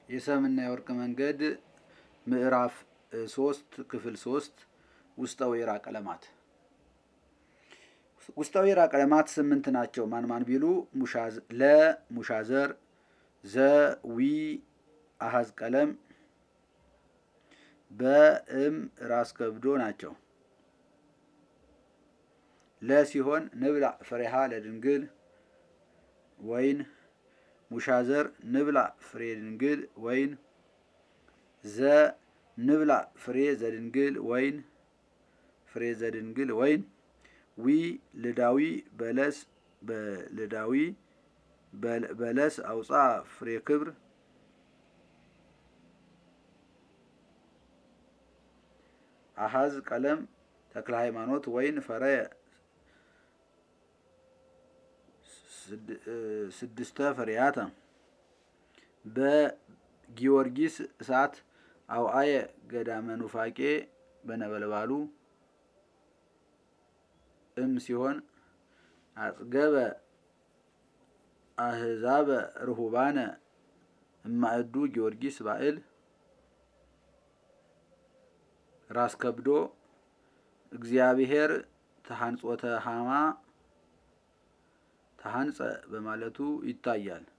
የሰምና የወርቅ መንገድ ምዕራፍ ሶስት ክፍል ሶስት ውስጠ ወይራ ቀለማት ውስጠ ወይራ ቀለማት ስምንት ናቸው። ማን ማን ቢሉ ለ ሙሻዘር፣ ዘ ዊ አሀዝ ቀለም፣ በእም ራስ ከብዶ ናቸው። ለ ሲሆን ንብላ ፍሬሃ ለድንግል ወይን ሙሻዘር ንብላ ፍሬ ድንግል ወይን ዘ ንብላ ፍሬ ዘድንግል ወይን ፍሬ ዘድንግል ወይን ዊ ልዳዊ በለስ በልዳዊ በለስ አውፃ ፍሬ ክብር አሀዝ ቀለም ተክለ ሃይማኖት ወይን ፈረየ ስድስተ ፍሬያተ በጊዮርጊስ እሳት አውአየ ገዳመ ኑፋቄ በነበልባሉ እም ሲሆን አጽገበ አህዛበ ርሁባነ እማእዱ ጊዮርጊስ ባዕል ራስ ከብዶ እግዚአብሔር ተሃንጾተ ሃማ ተሃንጸ በማለቱ ይታያል።